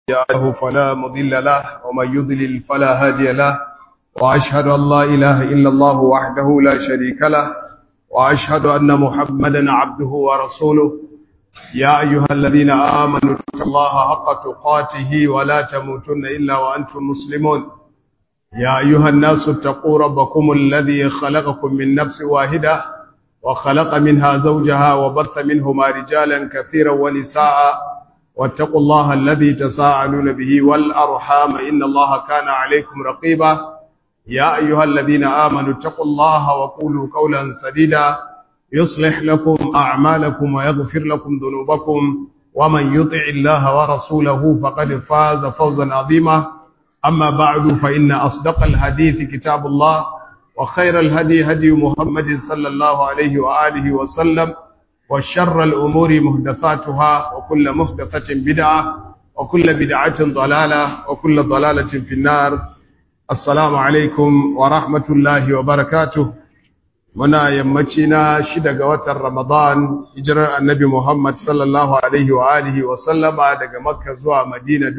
له فلا مضل له ومن يضلل فلا هادي له وأشهد أن لا إله إلا الله وحده لا شريك له وأشهد أن محمدا عبده ورسوله يا أيها الذين آمنوا اتقوا الله حق تقاته ولا تموتن إلا وأنتم مسلمون يا أيها الناس اتقوا ربكم الذي خلقكم من نفس واحدة وخلق منها زوجها وبث منهما رجالا كثيرا ونساء واتقوا الله الذي تساءلون به والأرحام إن الله كان عليكم رقيبا يا أيها الذين آمنوا اتقوا الله وقولوا قولا سديدا يصلح لكم أعمالكم ويغفر لكم ذنوبكم ومن يطع الله ورسوله فقد فاز فوزا عظيما أما بعد فإن أصدق الحديث كتاب الله وخير الهدي هدي محمد صلى الله عليه وآله وسلم وشر الأمور مهدثاتها وكل مهدثة بدعة وكل بدعة ضلالة وكل ضلالة في النار السلام عليكم ورحمة الله وبركاته muna yammaci na shida ga watan Ramadan hijirar annabi Muhammad sallallahu alaihi wa alihi wa sallama daga Makka zuwa Madina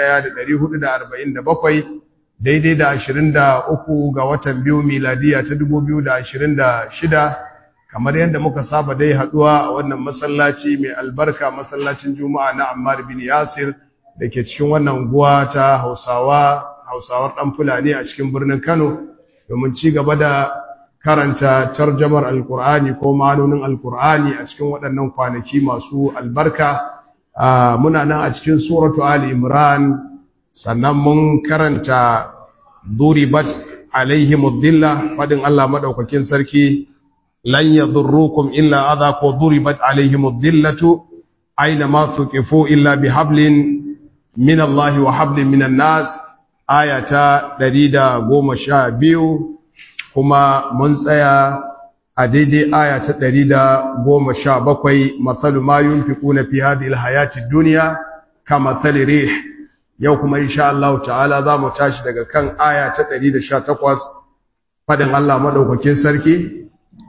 1447 daidai da 23 ga watan biyu miladiya ta 2026 kamar yadda muka saba dai haduwa a wannan masallaci mai albarka masallacin Juma'a na Ammar bin Yasir dake cikin wannan unguwa ta Hausawa Hausawar dan Fulani a cikin birnin Kano domin ci gaba da karanta tarjamar alkur'ani ko ma'anonin alkur'ani a cikin waɗannan kwanaki masu albarka muna nan a cikin suratu ali imran sannan mun karanta duribat alaihi muddilla fadin Allah madaukakin sarki lan yadurrukum illa adha ko duribat alaihi muddillatu aina ma tuqifu illa bihablin min Allah wa hablin minan nas ayata 112 kuma mun tsaya a daidai aya ta ɗari da goma sha bakwai matsalu ma yun fi ƙuna fi hadi ilhayati duniya ka matsali rih yau kuma insha Allah ta'ala za mu tashi daga kan aya ta ɗari da sha takwas faɗin Allah maɗaukakin sarki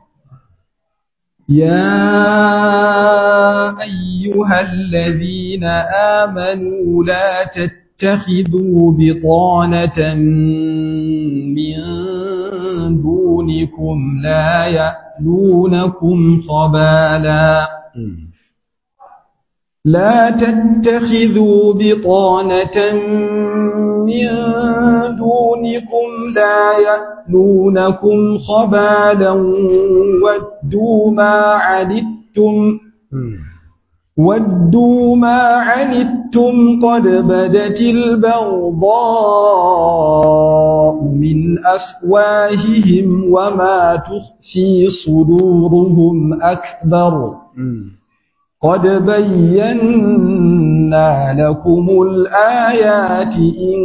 يا أيها الذين آمنوا لا تتخذوا بطانة من دونكم لا يألونكم خبالا لا تتخذوا بطانة من دونكم لا يألونكم خبالا ودوا ما عنتم ودوا ما عنتم قد بدت البغضاء من أفواههم وما تخفي صدورهم أكبر قد بينا لكم الآيات إن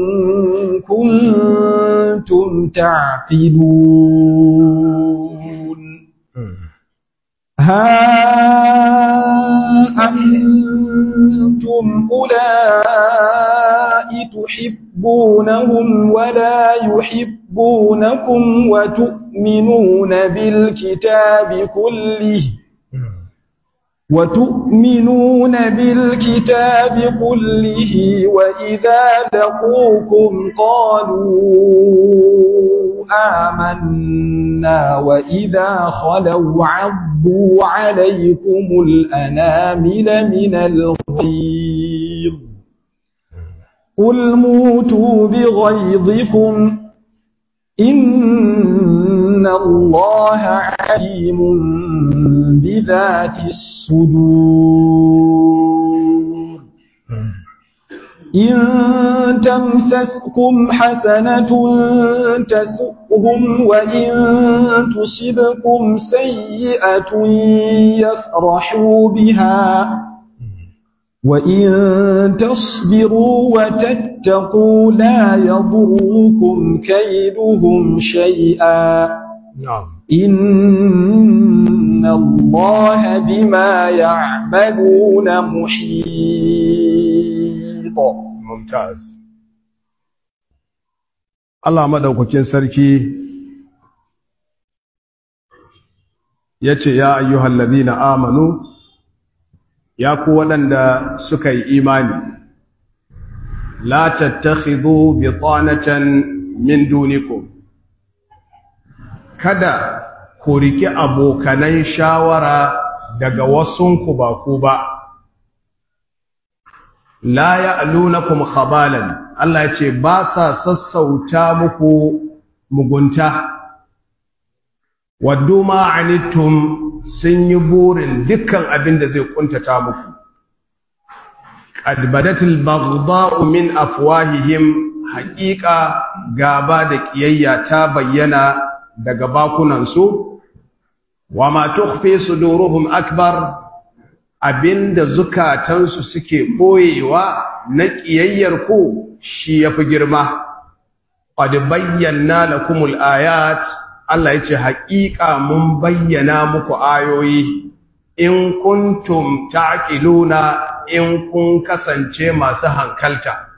كنتم تعقلون ها أنتم أولئك تحبونهم ولا يحبونكم وتؤمنون بالكتاب كله وتؤمنون بالكتاب كله وإذا لقوكم قالوا آمنا وإذا خلوا عضوا عليكم الأنامل من الغيظ قل موتوا بغيظكم إن الله عليم بذات الصدور إن تمسسكم حسنة تسؤهم وإن تصبكم سيئة يفرحوا بها وإن تصبروا وتتقوا لا يضركم كيدهم شيئا نعم إن الله بما يعملون محيط ممتاز Allah madaukakin sarki yace ya ayyuhal ladina amanu ya ku waɗanda suka yi imani la tattakhidhu bitanatan min dunikum kada ku riki abokanan shawara daga wasunku ba ku ba la ya'lunakum khabalan Allah ya ce ba sa sassauta muku mugunta waddu ma anittum sun yi burin dukkan abin da zai kuntata muku qad badatil baghdha'u min afwahihim haqiqa gaba da kiyayya ta bayyana daga bakunan su wa ma tukhfi suduruhum akbar abinda zukatansu suke boyewa na kiyayyar ku shi yafi girma qad bayyana lakumul ayat Allah yace haƙiƙa mun bayyana muku ayoyi in kuntum taqiluna in kun kasance masu hankalta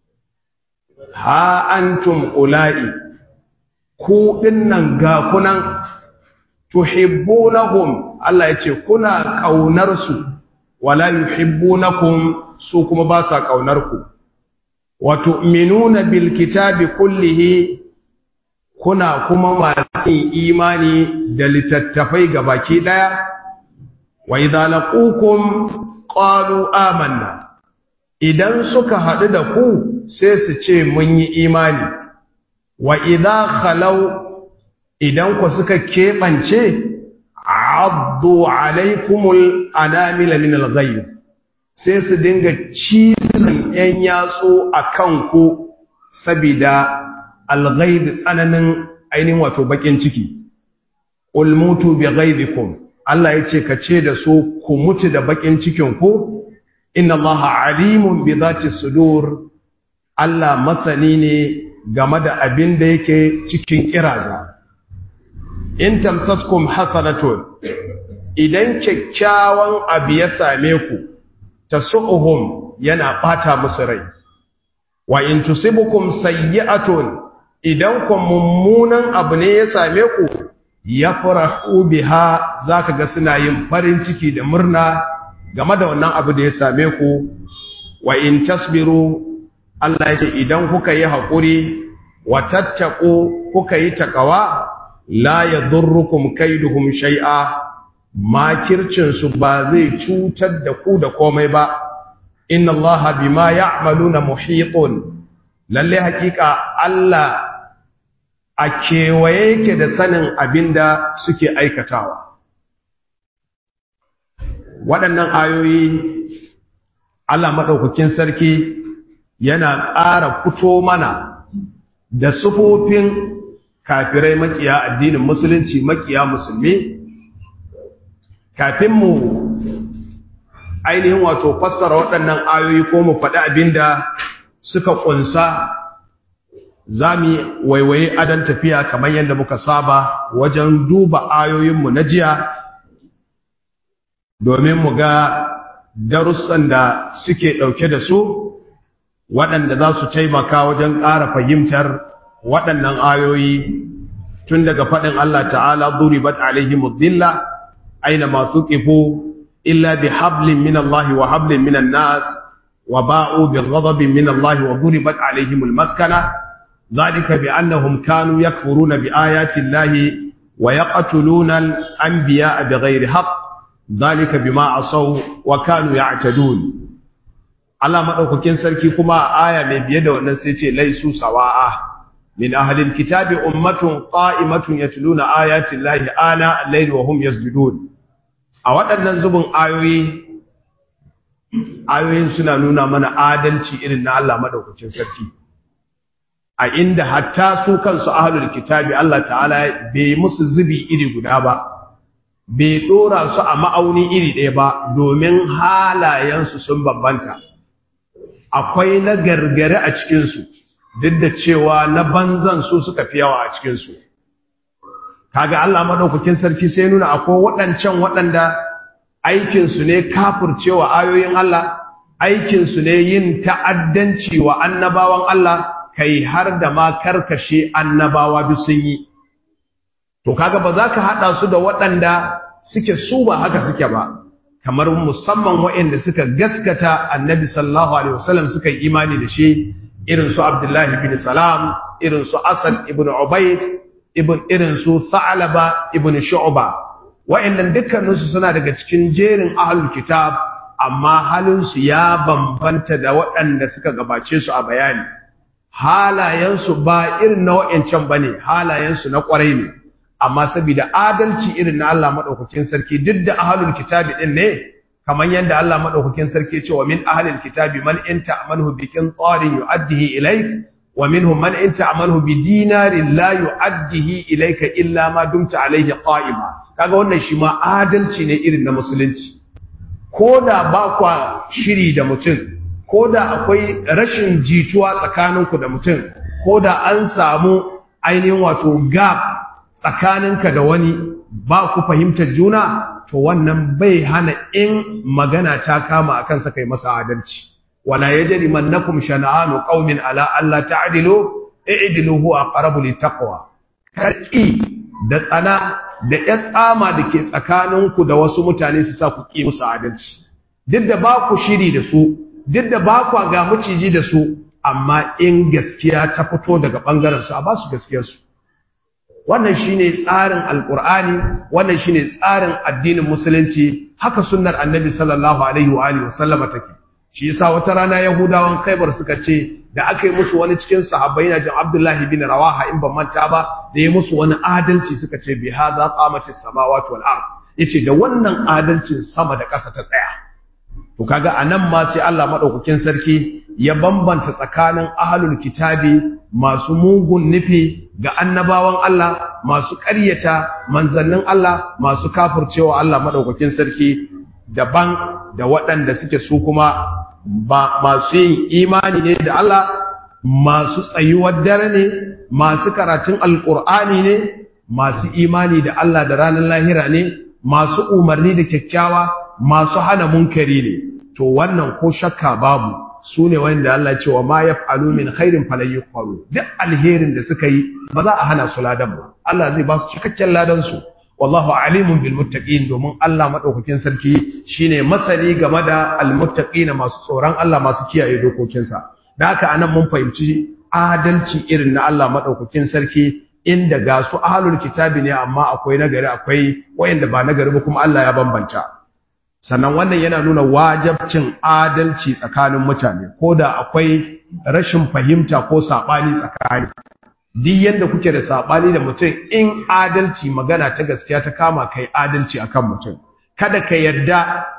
ha antum ula'i ku dinnan ga kunan tuhibbunahum Allah yace kuna kaunar su wala yuhibbunakum su kuma ba sa kaunar ku wa tu'minuna bil kitabi kullihi kuna kuma masu imani da littattafai gabaki daya wa idza laqukum qalu amanna idan suka hadu da ku sai su ce mun yi imani wa idza khalau idan ku suka kebance addu alaikumul anamil min alghayz sai su dinga cizon yan yatsu akan ku sabida alghayz tsananin ainihin wato bakin ciki ul mutu bi ghayzikum Allah yace ka ce da su ku mutu da bakin cikin ku inna allaha alimun bi dhati sudur Allah masani ne game da abin da yake cikin kiraza in tamsaskum hasanatun idan kyakkyawan abu ya same ku tasu'uhum yana bata musu rai wa in tusibukum sayyi'atun idan ku mummunan abu ne ya same ku yafrahu biha zaka ga suna yin farin ciki da murna game da wannan abu da ya same ku wa in tasbiru Allah ya ce idan kuka yi haƙuri wa tattaku kuka yi takawa la yadurrukum kaiduhum shay'a makircin su ba zai cutar da ku da komai ba inna allaha bima ya'maluna muhitun lalle hakika Allah a kewaye yake da sanin abinda suke aikatawa waɗannan ayoyi Allah madaukakin sarki yana ƙara fito mana da sufofin kafirai makiya addinin musulunci makiya musulmi kafin mu ainihin wato fassara waɗannan ayoyi ko mu faɗi abinda suka ƙunsa za mu waiwaye adon tafiya kamar yadda muka saba wajen duba ayoyinmu na jiya domin mu ga darussan da suke ɗauke da su waɗanda za su taimaka wajen ƙara fahimtar waɗannan ayoyi tun daga faɗin Allah ta'ala duribat alaihi mudilla aina masu ƙifo illa bi hablin min Allah wa hablin min nas wa ba'u bi ghadabin min Allah wa duribat alaihim almaskana dhalika bi annahum kanu yakfuruna bi ayati Allah wa yaqtuluna al-anbiya'a bighairi haqq dhalika bima asaw wa kanu ya'tadun Allah madaukakin sarki kuma a aya mai biye da wannan sai ce laisu sawa'a من أهل الكتاب أمة قائمة يتلون آيات الله آناء الليل وهم يسجدون أولا زبن آيوي ayoyin suna nuna mana adalci irin na Allah madaukakin sarki a inda hatta su kansu ahlul kitabi Allah ta'ala bai musu zubi iri guda ba bai dora su a ma'auni iri ɗaya ba domin halayensu sun bambanta akwai na gargare a cikinsu duk da cewa na banzan su suka fi yawa a cikinsu kaga Allah madaukakin sarki sai nuna akwai waɗancan waɗanda aikinsu ne kafircewa ayoyin Allah aikinsu ne yin ta'addanci wa annabawan Allah kai har da ma karkashe annabawa duk sun yi to kaga ba za ka haɗa su da waɗanda suke su ba haka suke ba kamar musamman waɗanda suka gaskata annabi sallallahu alaihi wasallam suka yi imani da shi irin su abdullahi bin salam irin su asad ibn ubayd ibn irin su tha'laba ibn shu'ba waɗannan dukkaninsu suna daga cikin jerin ahlul kitab amma halinsu ya bambanta da waɗanda suka gabace su a bayani halayensu ba irin na wa'yancan ba ne halayensu na ƙwarai ne amma saboda adalci irin na Allah maɗaukakin sarki duk da ahalul kitabi ɗin ne kamar yadda Allah maɗaukakin sarki ce wa min ahalul kitabi man in ta'amanhu bi qintarin yu'addihi ilayk wa minhum man in ta'amanhu bi dinarin la yu'addihi ilayka illa ma dumta alayhi qa'ima kaga wannan shi ma adalci ne irin na musulunci ko da ba kwa shiri da mutum ko da akwai rashin jituwa tsakaninku da mutum ko da an samu ainihin wato gap tsakaninka da wani ba ku fahimtar juna to wannan bai hana in magana ta kama akan sa kai masa adalci wala yajri mannakum shana'anu qaumin ala alla ta'dilu i'dilu huwa aqrabu littaqwa karki da tsana da ya tsama da ke tsakaninku da wasu mutane su sa ku ƙi musu adalci duk da ba ku shiri da su duk da ba ku ga maciji da su amma in gaskiya ta fito daga ɓangaren su a ba su gaskiyarsu wannan shine tsarin alkur'ani wannan shine tsarin addinin musulunci haka sunnar annabi sallallahu alaihi wa alihi wasallama take shi yasa wata rana yahudawan khaybar suka ce da aka yi musu wani cikin sahabbai na jin abdullahi bin rawaha in ban manta ba da ya musu wani adalci suka ce bi hadha qamatis samawati wal ard yace da wannan adalcin sama da ƙasa ta tsaya to kaga anan ma sai Allah madaukakin sarki ya bambanta tsakanin ahlul kitabi masu mugun nufi ga annabawan Allah masu ƙaryata manzannin Allah masu kafircewa Allah madaukakin sarki daban da waɗanda suke su kuma ba masu yin imani ne da Allah masu tsayuwar dare ne masu karatun alkur'ani ne masu imani da Allah da ranar lahira ne masu umarni da kyakkyawa masu hana munkari ne to wannan ko shakka babu su ne wanda Allah cewa ma yaf'alu min khairin falan yuqalu duk alherin da suka yi ba za a hana su ladan ba Allah zai ba su cikakken ladan su wallahu alimun bil muttaqin domin Allah madaukakin sarki shine masani game da al muttaqin masu tsoron Allah masu kiyaye dokokinsa da haka anan mun fahimci adalci irin na Allah madaukakin sarki inda ga su ahlul kitabi ne amma akwai nagari akwai wayanda ba nagari ba kuma Allah ya bambanta sannan wannan yana nuna wajabcin adalci tsakanin mutane ko da akwai rashin fahimta ko sabani tsakani duk yanda kuke da sabani da mutum in adalci magana ta gaskiya ta kama kai adalci akan mutum kada ka yarda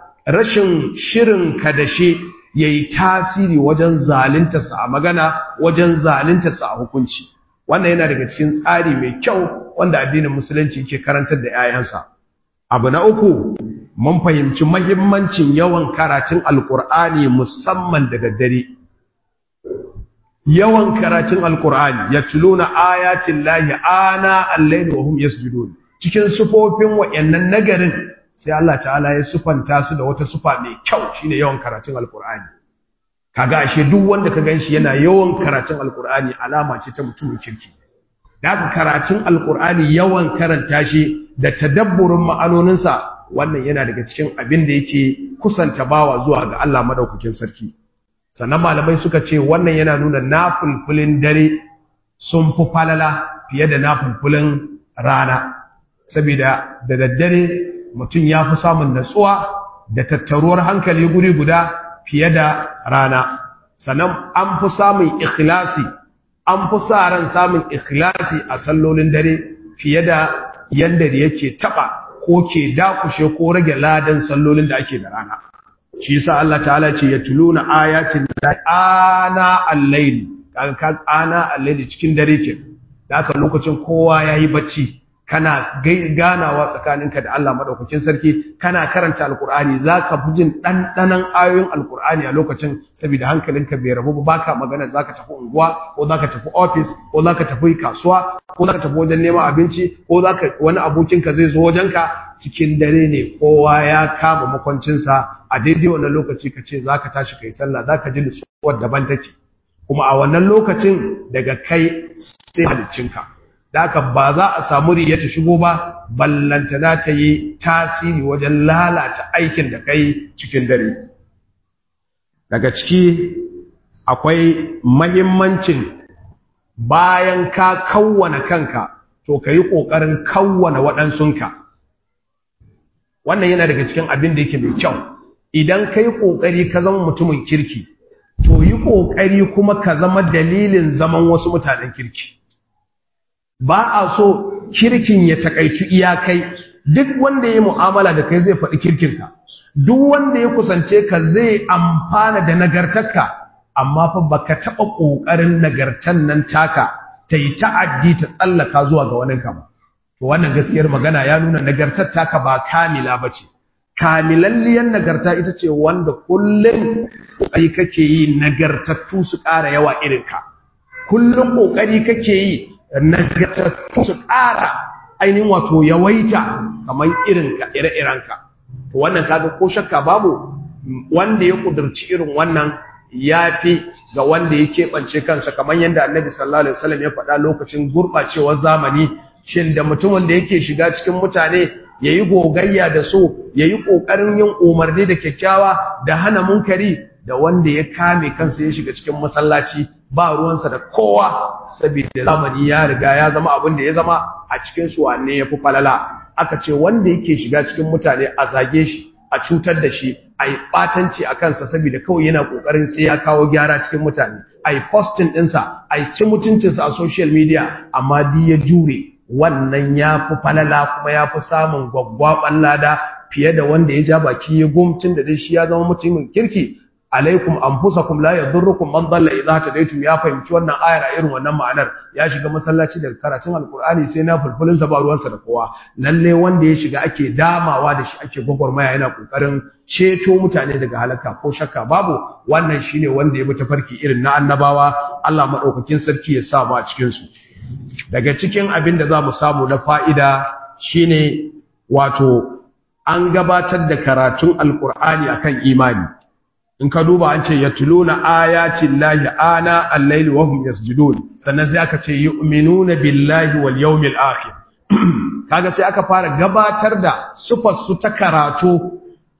rashin shirin ka da shi yayi tasiri wajen zalunta sa a magana wajen zalunta sa a hukunci wannan yana daga cikin tsari mai kyau wanda addinin musulunci ke karantar da 'ya'yansa abu na uku mun fahimci mahimmancin yawan karatun alkur'ani musamman da daddare yawan karatun alkur'ani ya tuluna ayatin lahi ana allaili wa hum yasjudun cikin sufofin wayannan nagarin sai Allah ta'ala ya sufanta su da wata sufa mai kyau shine yawan karatun alkur'ani kaga ashe duk wanda ka ganshi yana yawan karatun alkur'ani alama ce ta mutumin kirki da haka karatun alkur'ani yawan karanta shi da tadabburin ma'anoninsa wannan yana daga cikin abin da yake kusanta bawa zuwa ga Allah madaukakin sarki sannan malamai suka ce wannan yana nuna nafulfulin dare sun fi falala fiye da nafulfulin rana saboda da daddare mutum ya fi samun natsuwa da tattaruwar hankali guri guda fiye da rana sannan an fi samun ikhlasi an fi sa ran samun ikhlasi a sallolin dare fiye da yanda da yake taba ko ke dakushe ko rage ladan sallolin da ake da rana shi yasa Allah ta'ala ce ya tuluna ayatin da ana al-layl kaga ana al-layl cikin dare ke da haka lokacin kowa yayi bacci kana ganawa tsakaninka da Allah madaukakin sarki kana karanta alkur'ani zaka fi jin dandanan ayoyin alkur'ani a lokacin saboda hankalinka bai rabu ba baka magana zaka tafi unguwa ko zaka tafi office ko zaka tafi kasuwa ko zaka tafi wajen neman abinci ko zaka wani abokinka zai zo wajenka cikin dare ne kowa ya kama makwancinsa a daidai wannan lokaci ka ce zaka tashi kai sallah zaka ji nutsuwar daban take kuma a wannan lokacin daga kai sai haliccinka da haka ba za a samu riya ta shigo ba ballantana ta yi tasiri wajen lalata aikin da kai cikin dare daga ciki akwai mahimmancin bayan ka kawwana kanka to ka yi ƙoƙarin kawwana waɗansunka wannan yana daga cikin abin da yake mai kyau idan ka yi ƙoƙari ka zama mutumin kirki to yi ƙoƙari kuma ka zama dalilin zaman wasu mutanen kirki ba a so kirkin ya takaitu iyakai duk wanda ya mu'amala da kai zai faɗi kirkinka duk wanda ya kusance ka zai amfana da nagartarka amma fa baka taɓa ƙoƙarin nagartan nan taka ta yi ta'addi ta tsallaka zuwa ga waninka ba to wannan gaskiyar magana ya nuna nagartar taka ba kamila ba ce kamilalliyar nagarta ita ce wanda kullum ƙoƙari kake yi nagartattu su ƙara yawa irinka kullum ƙoƙari kake yi nagartattu su ƙara ainihin wato yawaita kamar irinka ire-irenka to wannan kaga ko shakka babu wanda ya kudurci irin wannan ya fi ga wanda ya keɓance kansa kamar yadda annabi sallallahu alaihi wasallam ya faɗa lokacin gurɓacewar zamani shin da mutumin da yake shiga cikin mutane ya yi gogayya da so ya yi ƙoƙarin yin umarni da kyakkyawa da hana munkari da wanda ya kame kansa ya shiga cikin masallaci ba ruwansa da kowa saboda zamani ya riga ya zama abin da ya zama a cikin su wanne ya fi falala aka ce wanda yake shiga cikin mutane a zage shi a cutar da shi a yi ɓatanci a kansa saboda kawai yana ƙoƙarin sai ya kawo gyara cikin mutane a yi postin ɗinsa a yi ci mutuncinsa a social media amma di ya jure wannan ya fi falala kuma ya fi samun gwaggwaɓan lada fiye da wanda ya ja baki ya gumtun da dai shi ya zama mutumin kirki alaikum anfusakum la yadurrukum man dalla idza tadaytum ya fahimci wannan ayar a irin wannan ma'anar ya shiga masallaci daga karatun alqur'ani sai na fulfulin sa ba ruwansa da kowa lalle wanda ya shiga ake damawa da shi ake gwagwarmaya yana kokarin ceto mutane daga halaka ko shakka babu wannan shine wanda ya bi tafarki irin na annabawa Allah madaukakin sarki ya sa mu a cikin su daga cikin abin da zamu samu na fa'ida shine wato an gabatar da karatun alqur'ani akan imani in ka duba an ce yatluna ayatin lahi ana al-layli wa hum yasjudun sannan sai aka ce yu'minuna billahi wal yawmil akhir kaga sai aka fara gabatar da sufar su ta karatu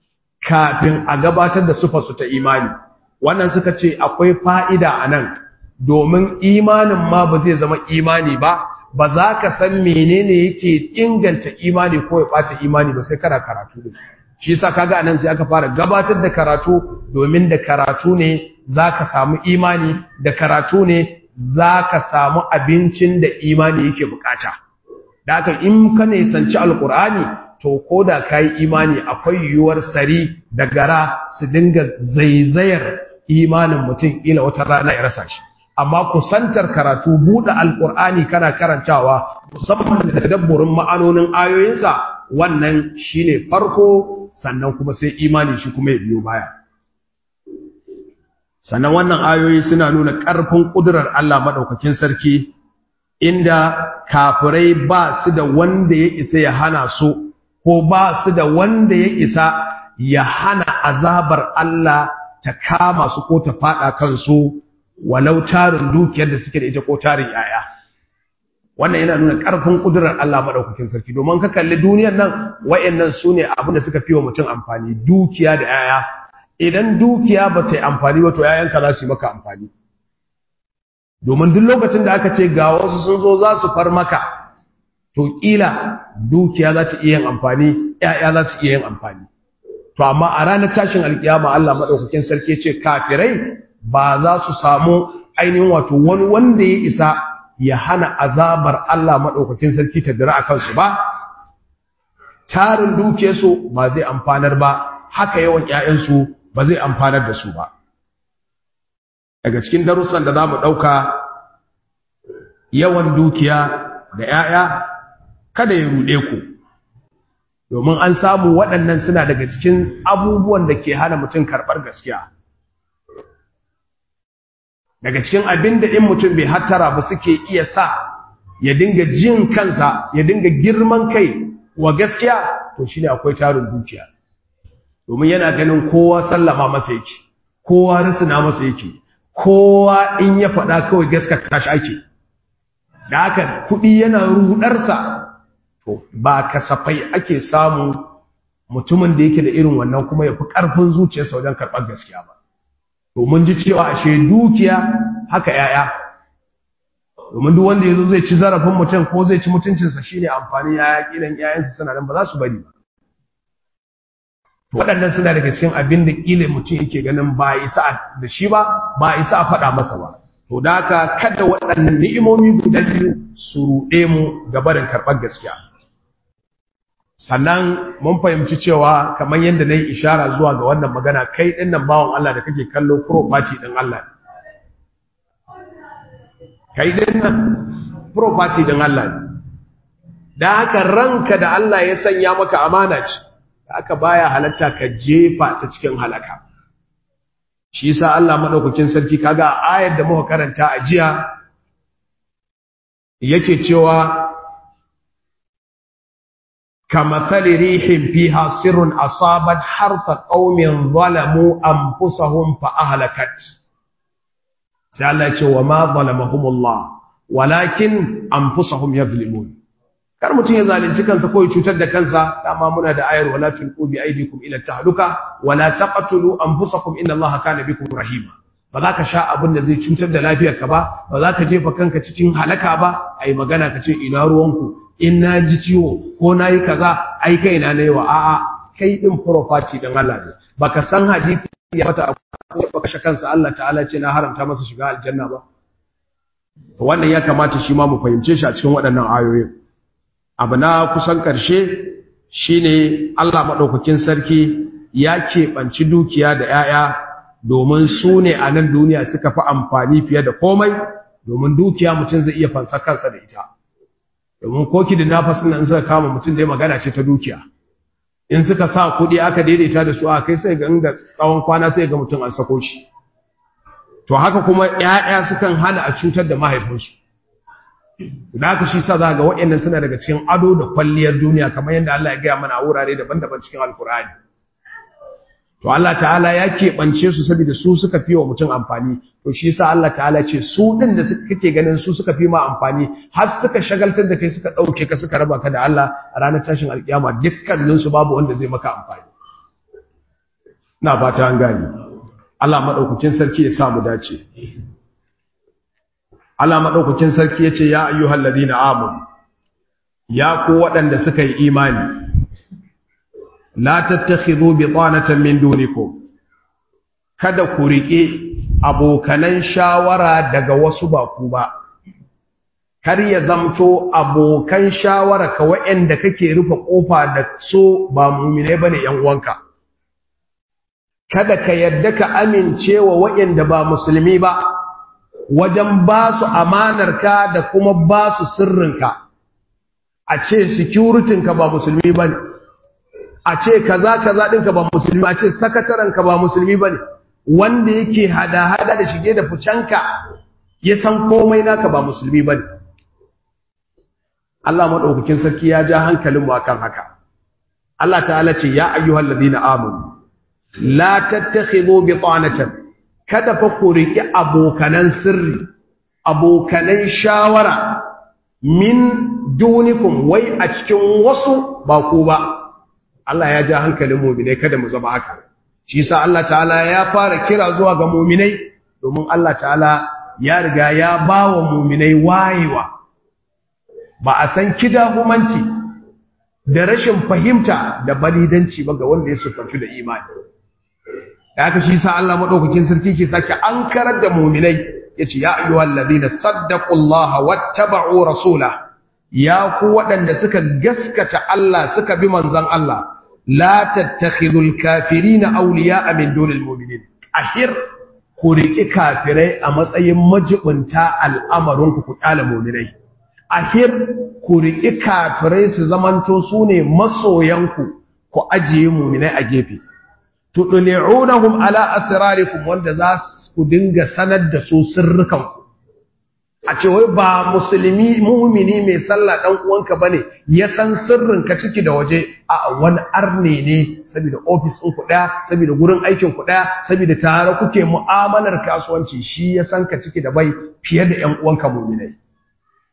kafin a gabatar da sufar su ta imani wannan suka ce akwai fa'ida anan domin imanin ma ba zai zama imani ba ba za ka san menene yake inganta imani ko ya ɓata imani ba sai kana karatu ne shi yasa kaga anan sai aka fara gabatar da karatu domin da karatu ne zaka samu imani da karatu ne zaka samu abincin da imani yake bukata da haka in ka ne sanci alqur'ani to koda kai imani akwai yuwar sari da gara su dinga zaizayar imanin mutum ila wata rana ya rasa shi amma kusantar karatu buɗe alqur'ani kana karantawa musamman da tadabburin ma'anonin ayoyinsa wannan shine farko sannan kuma sai imani shi kuma ya biyo baya sannan wannan ayoyi suna nuna ƙarfin ƙudurar Allah maɗaukakin sarki inda kafirai ba su da wanda ya isa ya hana su ko ba su da wanda ya isa ya hana azabar Allah ta kama su ko ta faɗa kansu walau tarin dukiyar da suke da ita ko tarin yaya wannan yana nuna ƙarfin ƙudurar Allah maɗaukakin sarki domin ka kalli duniyar nan wa'annan su ne abin da suka fi wa mutum amfani dukiya da yaya idan dukiya ba ta yi amfani ba to yayanka za su yi maka amfani domin duk lokacin da aka ce ga wasu sun zo za su far maka to ƙila dukiya za ta iya yin amfani yaya za su iya yin amfani to amma a ranar tashin alkiyama Allah maɗaukakin sarki ce kafirai ba za su samu ainihin wato wani wanda ya isa ya hana azabar Allah maɗaukakin sarki ta dira a kansu ba, tarin dukiyarsu ba zai amfanar ba, haka yawan ‘ya'yansu ba zai amfanar da su ba. Daga cikin darussan da za mu ɗauka yawan dukiya da ‘ya'ya kada ya ruɗe ku, domin an samu waɗannan suna daga cikin abubuwan da ke hana mutum karɓar gaskiya. daga cikin abin da in mutum bai hattara ba suke iya sa ya dinga jin kansa ya dinga girman kai wa gaskiya to shine akwai tarin dukiya domin yana ganin kowa sallama masa yake kowa risina masa yake kowa in ya faɗa kawai gaskata shi ake da haka kuɗi yana rudarsa to ba kasafai ake samu mutumin da yake da irin wannan kuma ya fi ƙarfin zuciyarsa wajen karɓar gaskiya ba domin ji cewa ashe dukiya haka yaya domin duk wanda yazo zai ci zarafin mutum ko zai ci mutuncinsa shine amfani yaya kilan yayansa suna nan ba za su bari ba to waɗannan suna daga cikin abin da kila mutum yake ganin ba isa da shi ba ba isa a faɗa masa ba to da haka kada waɗannan ni'imomi guda biyu su ruɗe mu ga barin karɓar gaskiya sannan mun fahimci cewa kamar yadda na yi ishara zuwa ga wannan magana kai ɗin nan bawan Allah da kake kallo property ɗin Allah kai ɗin nan property ɗin Allah da haka ranka da Allah ya sanya maka amana ce da haka baya halatta ka jefa ta cikin halaka shi yasa Allah madaukakin sarki kaga ayar da muka karanta a jiya yake cewa كمثل ريح فيها سر أصابت حرث قوم ظلموا أنفسهم فأهلكت سألت وما ظلمهم الله ولكن أنفسهم يظلمون kar mutum ya zalunci kansa ko ya cutar da kansa dama muna da ayar wala tulqu bi aydikum ila tahluka wala taqtulu anfusakum inna allaha kana bikum rahima ba za ka sha abin da zai cutar da lafiyarka ba ba za ka jefa kanka cikin halaka ba ai magana ka ce ina ruwanku in na ji ciwo ko na yi kaza ai kai na yi wa a'a kai din property din Allah ne baka san hadisi ya fata ko kashe kansa Allah ta'ala ce na haramta masa shiga aljanna ba wannan ya kamata shi ma mu fahimce shi a cikin waɗannan ayoyin abu na kusan ƙarshe shine Allah madaukakin sarki ya keɓanci dukiya da 'ya'ya domin su ne a nan duniya suka fi amfani fiye da komai domin dukiya mutum zai iya fansa kansa da ita domin koki da nafasin nan suka kama mutum da ya magana ce ta dukiya in suka sa kuɗi aka daidaita da su a kai sai ga inda tsawon kwana sai ga mutum an sako shi to haka kuma ƴaƴa sukan hana a cutar da mahaifinsu da haka shi sa za ga waɗannan suna daga cikin ado da kwalliyar duniya kamar yadda Allah ya gaya mana a wurare daban-daban cikin alkur'ani to Allah ta'ala ya keɓance su saboda su suka fi wa mutum amfani to shi sa Allah ta'ala ce su ɗin da kake ganin su suka fi ma amfani har suka shagaltar da kai suka ɗauke ka suka raba ka da Allah a ranar tashin alƙiyama dukkaninsu babu wanda zai maka amfani na fata an gani Allah maɗaukakin sarki ya samu dace Allah maɗaukakin sarki ya ce ya ayyuhal ladina amanu ya ku waɗanda suka yi imani la tattakhidhu bitanatan min dunikum kada ku rike abokanan shawara daga wasu ba ku ba kar ya zamto abokan shawara ka waɗanda kake rufe kofa da so ba mu'mine bane yan uwanka kada ka yadda ka amincewa waɗanda ba musulmi ba wajen ba su amanarka da kuma ba su sirrinka a ce securitinka ba musulmi ba ne a ce kaza kaza ɗinka ba musulmi a ce sakatarenka ba musulmi ba ne wanda yake hada-hada da shige da ficenka ya san komai naka ba musulmi ba ne Allah maɗaukakin sarki ya ja hankalinmu a kan haka Allah ta'ala ce ya ayyuhal ladina amanu la tattakhidhu bitanatan kada fa ku riki abokanan sirri abokanan shawara min dunikum wai a cikin wasu ba ku ba Allah ya ja hankalin mu'minai kada mu zama haka shi yasa Allah ta'ala ya fara kira zuwa ga mu'minai domin Allah ta'ala ya riga ya bawa mu'minai wayewa ba a san kidahumanci da rashin fahimta da balidanci ba ga wanda ya sufanci da imani da aka shi sa Allah madaukakin sarki ke sake ankarar da mu'minai yace ya ayyuhal ladina saddaqullaha wattaba'u rasula ya ku waɗanda suka gaskata Allah suka bi manzon Allah la tattakhidul kafirina awliya'a min dunil mu'minin ahir ku riki kafirai a matsayin majibunta al'amarin ku ku kala mu'minai ahir ku riki kafirai su zamanto sune masoyanku ku ajiye mu'minai a gefe tudli'unahum ala asrarikum wanda za ku dinga sanar da su sirrukanku a ce wai ba musulmi mu'mini mai sallah dan uwanka bane ya san sirrinka ciki da waje a wani arne ne saboda office ɗin ku ɗaya saboda gurin aikin ku ɗaya saboda tare kuke mu'amalar kasuwanci shi ya san ka ciki da bai fiye da ƴan uwanka mu'minai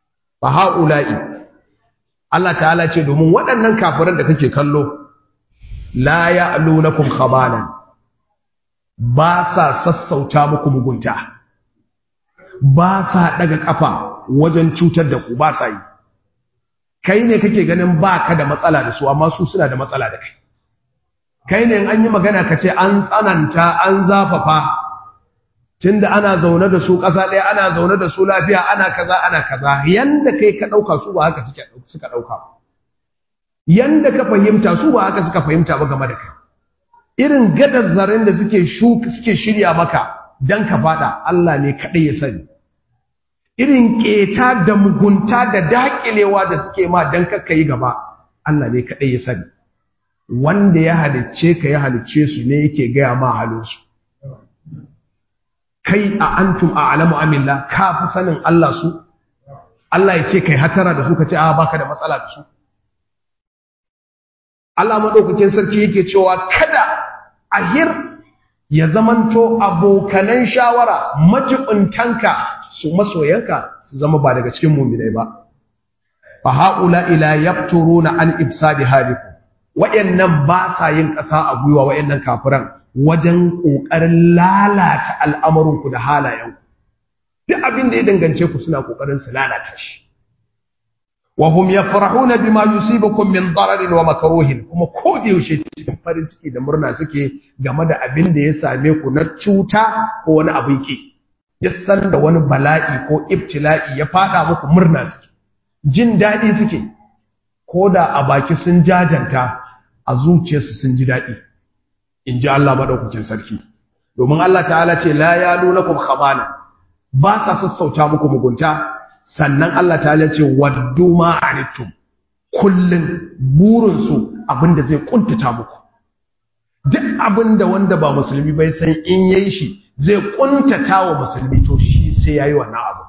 fa haula'i Allah ta'ala ce domin waɗannan kafiran da kake kallo la ya'lunakum khabalan ba sa sassauta muku mugunta ba sa daga kafa wajen cutar da ku ba sa yi kai ne kake ganin ba ka da matsala da su amma su suna da matsala da kai kai ne an yi magana ka ce an tsananta an zafafa tunda ana zaune da su ƙasa ɗaya ana zaune da su lafiya ana kaza ana kaza yanda kai ka ɗauka su ba haka suka ɗauka yanda ka fahimta su ba haka suka fahimta ba game da kai irin gadar zaren da suke suke shirya maka dan ka fada Allah ne kaɗai ya sani irin ƙeta da mugunta da daƙilewa da suke ma dan kakka yi gaba Allah ne kaɗai ya sani wanda ya halicce ka ya halicce su ne yake gaya ma halinsu kai a antum a alamu amillah ka fi sanin Allah su Allah ya ce kai hatara da su ka ce a baka da matsala da su Allah maɗaukakin sarki yake cewa kada ahir ya zamanto abokanan shawara majibintanka su masoyanka su zama ba daga cikin muminai ba fa haula ila yafturuna an ibsadi halikum wayannan ba sa yin ƙasa a gwiwa wayannan kafiran wajen ƙoƙarin lalata al'amurinku da halayenku duk abin da ya dangance ku suna ƙoƙarin su lalata shi wa hum yafrahuna bima yusibukum min dararin wa makruhin kuma ko da yaushe cikin farin ciki da murna suke game da abin da ya same ku na cuta ko wani abin ki duk sanda wani bala'i ko ibtila'i ya fada muku murna suke jin daɗi suke ko da a baki sun jajanta a zuciyarsu sun ji daɗi in ji Allah maɗaukakin sarki domin Allah ta'ala ce la ya lunakum khabana ba sa sassauta muku mugunta sannan Allah ta'ala ce waddu ma anittum kullun burinsu abinda zai kuntata muku duk abinda wanda ba musulmi bai san in yayi shi zai kuntata wa musulmi to shi sai yayi wannan abu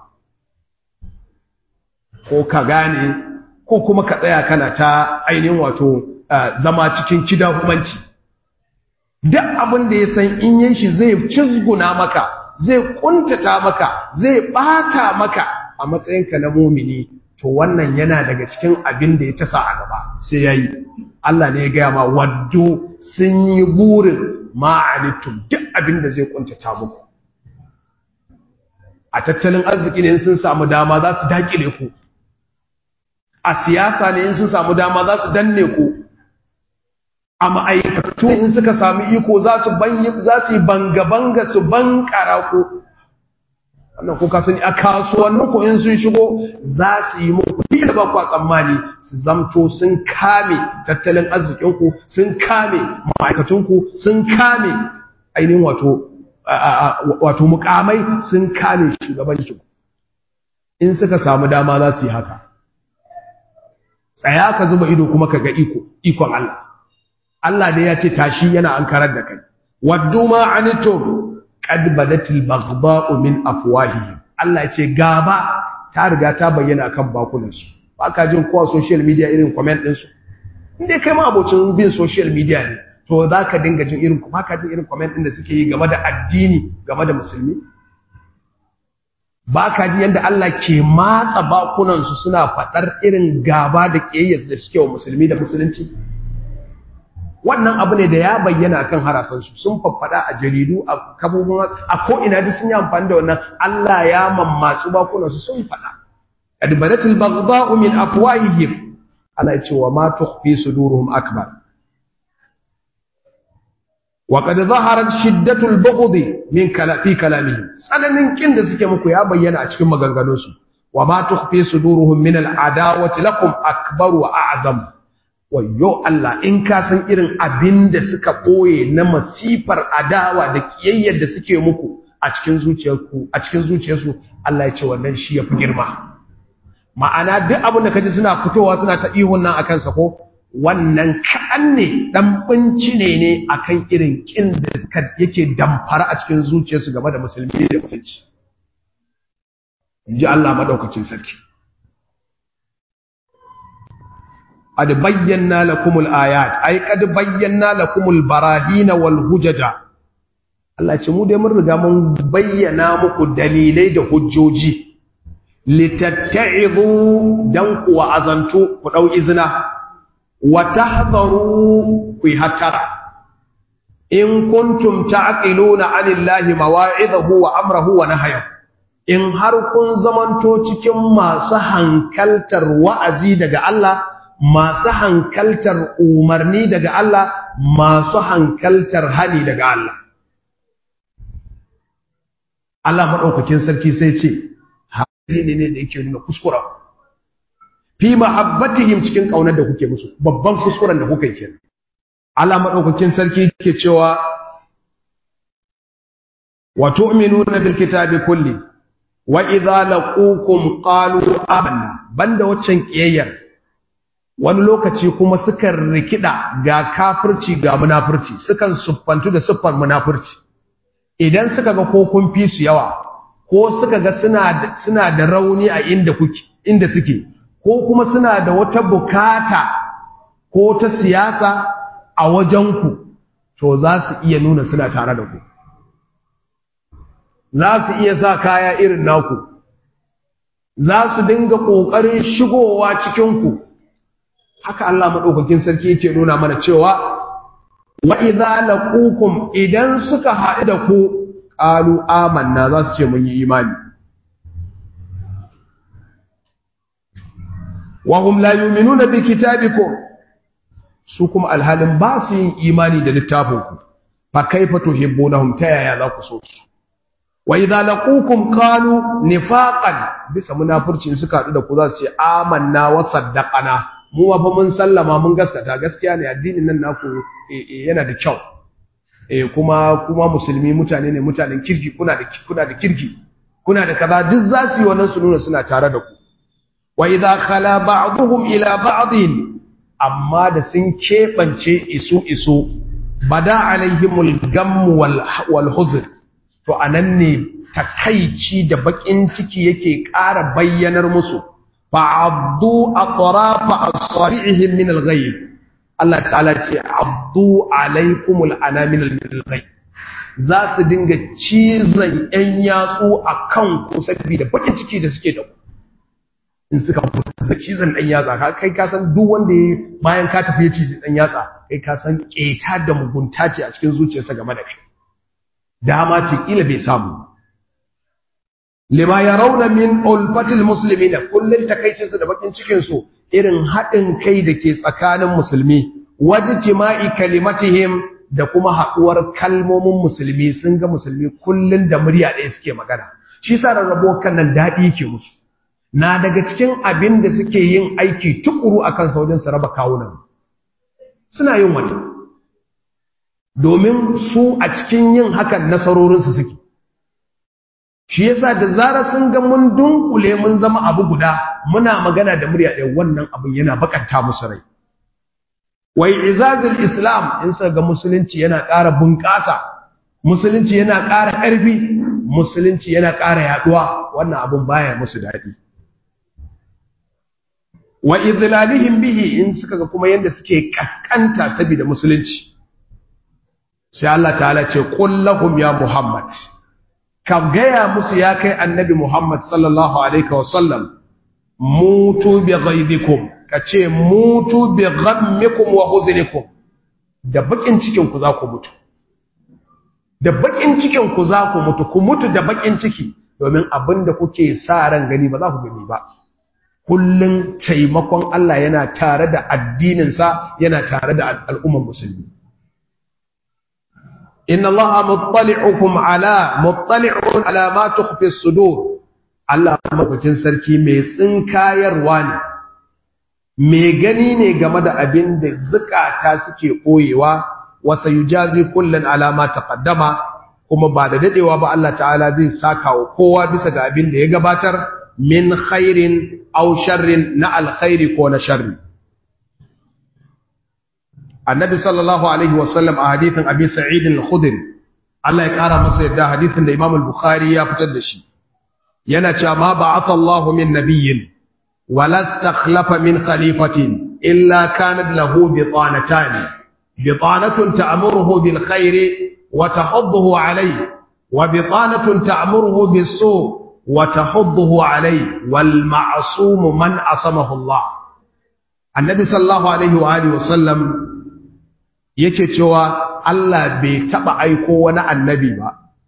ko ka gane ko kuma ka tsaya kana ta ainihin wato zama cikin kidahumanci duk abin da ya san in yin shi zai cizguna maka zai kuntata maka zai bata maka a matsayinka na mumini to wannan yana daga cikin abin da ya tasa a gaba sai yayi Allah ne ya gaya ma waddo sun yi burin ma'anittum duk abin da zai kuntata muku a tattalin arziki ne sun samu dama za su dakile ku a siyasa ne in sun samu dama za su danne ku a ma'aikatu in suka sami iko za su yi banga-banga su bankara ku wannan kuka sani a kasuwannin ku in sun shigo za su yi muku da ba kwa tsammani su zamto sun kame tattalin arzikinku sun kame ma'aikatunku sun kame ainihin wato wato mukamai sun kame shugabancin in suka samu dama za su yi haka tsaya ka zuba ido kuma ka ga iko ikon Allah Allah ne ya ce tashi yana an karar da kai waddu ma anitum qad badatil baghdha'u min afwahihim Allah ya ce gaba ta riga ta bayyana kan bakunan su baka jin kowa social media irin comment din su inda kai ma abocin bin social media ne to zaka dinga jin irin baka jin irin comment din da suke yi game da addini game da musulmi baka ji yanda Allah ke matsa bakunan su suna fadar irin gaba da kiyayyar da suke wa musulmi da musulunci wannan abu ne da ya bayyana kan harasansu sun faffada a jaridu a kabobin a ko'ina duk sun yi amfani da wannan Allah ya mammatsu bakunansu sun faɗa adbaratul baghdha'u min afwahihim Allah ya ce wa ma tukhfi suduruhum akbar wa qad zaharat shiddatul bughd min kalafi kalamihim tsananin kin da suke muku ya bayyana a cikin maganganunsu wa ma tukhfi suduruhum min al adawati lakum akbar wa a'zam wayo Allah in ka san irin abin da suka ɓoye na masifar adawa da ƙiyayyar da suke muku a cikin zuciyarku a cikin zuciyarsu Allah ya ce wannan shi yafi girma ma'ana duk abin da kaji suna fitowa suna ta ihun nan akan sa ko wannan kaɗan ne dan binci ne ne akan irin kin da suka yake damfara a cikin zuciyarsu game da musulmi da musulci ji Allah madaukakin sarki قد بينا لكم الآيات أي قد بينا لكم البراهين والهجج Allah ce mu dai mun riga mun bayyana muku dalilai da hujjoji litatta'izu dan ku azantu ku dau izina wa tahdharu ku hatara in kuntum ta'qiluna 'anillahi mawa'idahu wa amrahu wa nahyahu in har kun zamanto cikin masu hankaltar wa'azi daga Allah masu hankaltar umarni daga Allah masu hankaltar hani daga Allah Allah maɗaukakin sarki sai ce hali ne ne da yake nuna kuskura fi mahabbatihim cikin ƙaunar da kuke musu babban kuskuren da kuka yi kenan Allah maɗaukakin sarki yake cewa wa tu'minuna bil kitabi kulli wa idza laqukum qalu amanna banda waccan kiyayyar wani lokaci kuma sukan rikida ga kafirci ga munafurci sukan suffantu da siffar munafurci idan suka ga ko kun fi su yawa ko suka ga suna suna da rauni a inda kuke inda suke ko kuma suna da wata bukata ko ta siyasa a wajenku to za su iya nuna suna tare da ku za su iya sa kaya irin naku za su dinga ƙoƙarin shigowa cikinku haka Allah maɗaukakin sarki yake nuna mana cewa wa idza laqukum idan suka haɗu da ku qalu amanna za su ce mun yi imani wa hum la yu'minuna bi kitabikum su kuma alhalin ba su yin imani da littafinku fa kaifa tuhibbunahum ta yaya za ku so su wa idza laqukum qalu nifaqan bisa munafurci suka haɗu da ku za su ce amanna wa saddaqana mu ma fa mun sallama mun gaskata gaskiya ne addinin nan naku yana da kyau eh kuma kuma musulmi mutane ne mutanen kirki kuna da kuna da kirki kuna da kaza duk za su yi wannan su nuna suna tare da ku wa idza khala ba'dhum ila ba'din amma da sun kebance isu isu bada alaihimul gam wal wal huzn to anan ne takaici da bakin ciki yake ƙara bayyanar musu fa'abdu atrafa asabi'ihim min al-ghayb Allah ta'ala ce abdu alaikumul anamil al-ghayb za su dinga cizon yan yatsu akan ku saboda bakin ciki da suke da ku in suka fusa cizon dan yatsa ka kai ka san duk wanda ya bayan ka tafi ya cizi dan yatsa kai ka san keta da mugunta ce a cikin zuciyarsa game da kai dama ce kila bai samu lima yarawna min ulfatil muslimina kullun takaicin su da bakin cikin su irin hadin kai da ke tsakanin musulmi wajtima'i kalimatihim da kuma haduwar kalmomin musulmi sun ga musulmi kullun da murya ɗaya suke magana shi sa rarrabo kan nan dadi yake musu na daga cikin abin da suke yin aiki tukuru akan sa wajen su raba kawunan suna yin wannan domin su a cikin yin hakan nasarorinsu suke shi yasa da zara sun ga mun dunkule mun zama abu guda muna magana da murya ɗaya wannan abin yana bakanta musu rai wai izazil islam in sa ga musulunci yana ƙara bunƙasa musulunci yana ƙara ƙarfi musulunci yana ƙara yaduwa wannan abin baya musu daɗi wa idlalihim bihi in suka ga kuma yanda suke kaskanta saboda musulunci sai Allah ta'ala ce qul lahum ya muhammad ka gaya musu ya kai annabi muhammad sallallahu alaihi wasallam mutu bi ghaidikum kace mutu bi ghammikum wa huznikum da bakin cikin ku za ku mutu da bakin cikin ku za ku mutu ku mutu da bakin ciki domin abinda kuke sa ran gani ba za ku gani ba kullun taimakon Allah yana tare da addininsa yana tare da al'ummar musulmi inna allaha muttali'ukum ala muttali'un ala ma tukhfi as-sudur Allah mabukin sarki mai tsinkayarwa ne mai gani ne game da abin da zukata suke koyewa wa sayujazi kullun ala ma taqaddama kuma ba da dadewa ba Allah ta'ala zai saka wa kowa bisa ga abin da ya gabatar min khairin aw sharrin na alkhairi ko na sharri annabi sallallahu alaihi wasallam a hadithin abi sa'id al-khudri Allah ya kara masa yadda hadithin da Imam al-Bukhari ya fitar da shi yana cewa ma ba'atha Allahu min nabiyyin wala istakhlafa min khalifatin illa kanat lahu bitanatan bitanatun ta'muruhu bil khairi wa tahudduhu alayhi wa bitanatun ta'muruhu bis su' wa tahudduhu alai wal ma'sum man asamahu Allah annabi sallallahu alaihi wa alihi wasallam yake cewa Allah bai taba aiko wani annabi ba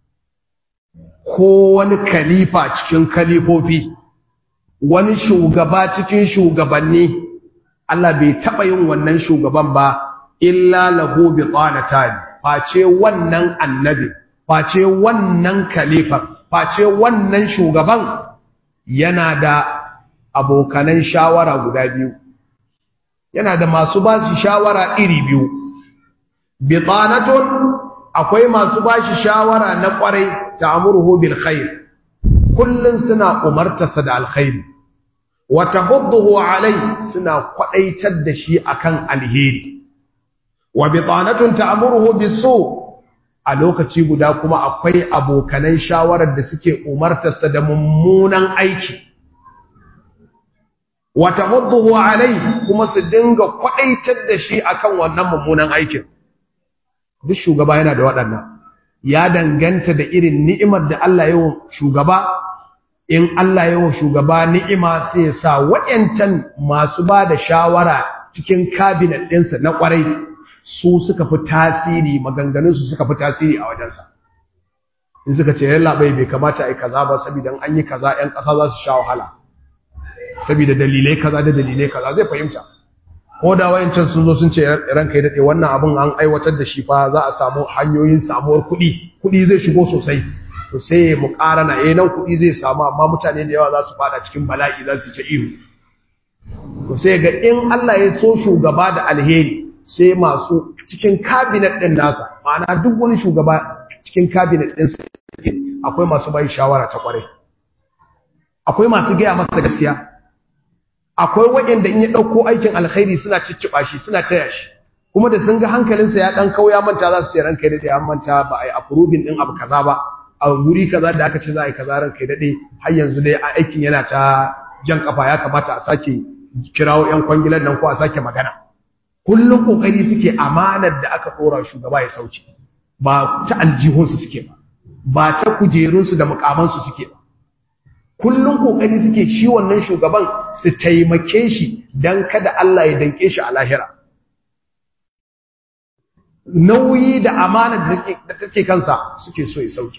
ko wani khalifa cikin khalifofi wani shugaba cikin shugabanni Allah bai taba yin wannan shugaban ba illa lahu bi tanatan face wannan annabi face wannan khalifa face wannan shugaban yana da abokanan shawara guda biyu yana da masu ba shi shawara iri biyu bitanatun akwai masu ba shi shawara na kwarai ta'muruhu bil khair kullun suna umartarsa da alkhairi wa tahudduhu alai suna kwadaitar da shi akan alheri wa bitanatun ta'muruhu bisu a lokaci guda kuma akwai abokanan shawarar da suke umartarsa da mummunan aiki wa tahudduhu alai kuma su dinga kwadaitar da shi akan wannan mummunan aikin duk shugaba yana da waɗannan ya danganta da irin ni'imar da Allah ya shugaba in Allah ya shugaba ni'ima sai ya sa wayancan masu ba da shawara cikin cabinet ɗinsa na ƙwarai su suka fi tasiri maganganunsu suka fi tasiri a wajensa in suka ce yalla bai bai kamata a yi kaza ba saboda an yi kaza 'yan ƙasa za su sha wahala saboda dalilai kaza da dalilai kaza zai fahimta ko da wayancan sun zo sun ce ranka ya dade wannan abin an aiwatar da shi fa za a samu hanyoyin samuwar kuɗi kuɗi zai shigo sosai to sai mu ƙarana eh nan kuɗi zai samu amma mutane da yawa za su fada cikin bala'i za su ta ihu to sai ga in Allah ya so shugaba da alheri sai masu cikin cabinet din nasa ma'ana duk wani shugaba cikin cabinet din sa akwai masu bai shawara ta kware akwai masu gaya masa gaskiya akwai waɗanda in ya ɗauko aikin alkhairi suna cicciɓa shi suna taya shi kuma da sun ga hankalinsa ya ɗan kauya manta za su ce ranka daɗe an manta ba a yi approving ɗin abu kaza ba a wuri kaza da aka ce za a yi kaza ranka daɗe har yanzu dai a aikin yana ta jan kafa ya kamata a sake kirawo ƴan kwangilan nan ko a sake magana kullum kokari suke amanar da aka ɗora shugaba ya sauke ba ta aljihunsu suke ba ba ta kujerunsu da mukamansu suke ba kullum kokari suke shi wannan shugaban su taimake shi dan kada Allah ya danke shi a lahira nauyi da amana da take kansa suke so ya sauke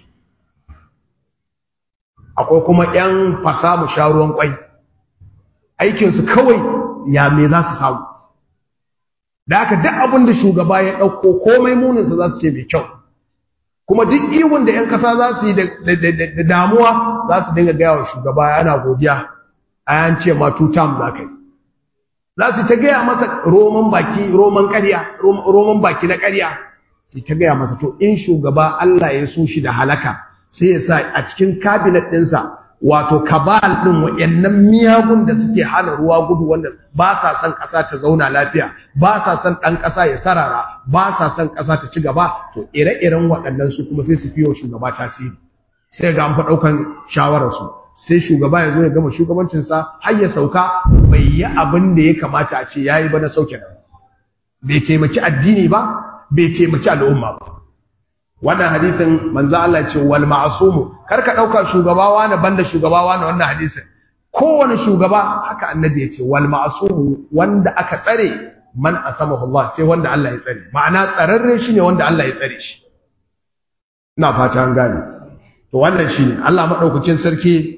akwai kuma ƴan fasamu sharuwan kwai aikin su kawai ya me za su samu da haka duk abin da shugaba ya dauko komai munin sa za su ce mai kyau kuma duk iwon da 'yan kasa za su yi da damuwa za su dinga gaya wa shugaba yana godiya a yan ce ma two term za ka yi za su ta gaya masa roman baki roman ƙarya roman baki na ƙarya su ta gaya masa to in shugaba Allah ya so shi da halaka sai ya sa a cikin cabinet ɗinsa wato kabal ɗin waɗannan miyagun da suke hana ruwa gudu wanda ba sa son ƙasa ta zauna lafiya ba sa son ɗan ƙasa ya sarara ba sa son ƙasa ta ci gaba to ire-iren waɗannan su kuma sai su fiye shugaba tasiri sai ga an fa ɗaukan shawararsu sai shugaba ya zo ya gama shugabancinsa har ya sauka bai yi abin da ya kamata a ce ya yi ba na sauke nan bai taimaki addini ba bai taimaki al'umma ba wannan hadisin manzo Allah ce wal ma'sumu karka dauka shugabawa na banda shugabawa na wannan hadisin kowane shugaba haka annabi ya ce wal ma'sumu wanda aka tsare man asamahu Allah sai wanda Allah ya tsare ma'ana tsararre shine wanda Allah ya tsare shi ina fata an gane to wannan shine Allah madaukakin sarki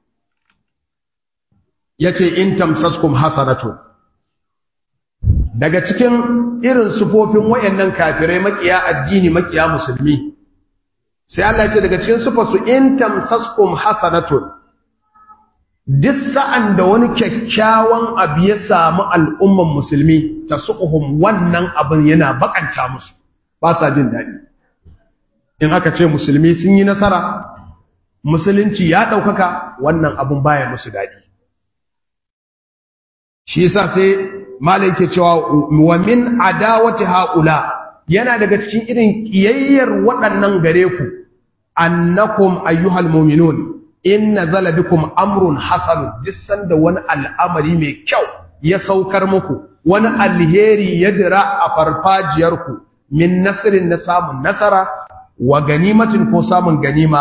yace in tamsaskum hasanatu daga cikin irin sufofin wayannan kafirai makiya addini makiya musulmi sai Allah ya ce daga cikin sufarsu in tamsaskum hasanatun duk sa'an da wani kyakkyawan abu ya samu al'umman musulmi ta suƙuhum wannan abin yana bakanta musu ba sa jin daɗi in aka ce musulmi sun yi nasara musulunci ya ɗaukaka wannan abin baya musu daɗi shi yasa sai malai ke cewa wa min adawati haula yana daga cikin irin kiyayyar waɗannan gare ku annakum ayyuhal mu'minun in nazala bikum amrun hasan dissan da wani al'amari mai kyau ya saukar muku wani alheri ya dira a farfajiyar ku min nasrin na samun nasara wa ganimatin ko samun ganima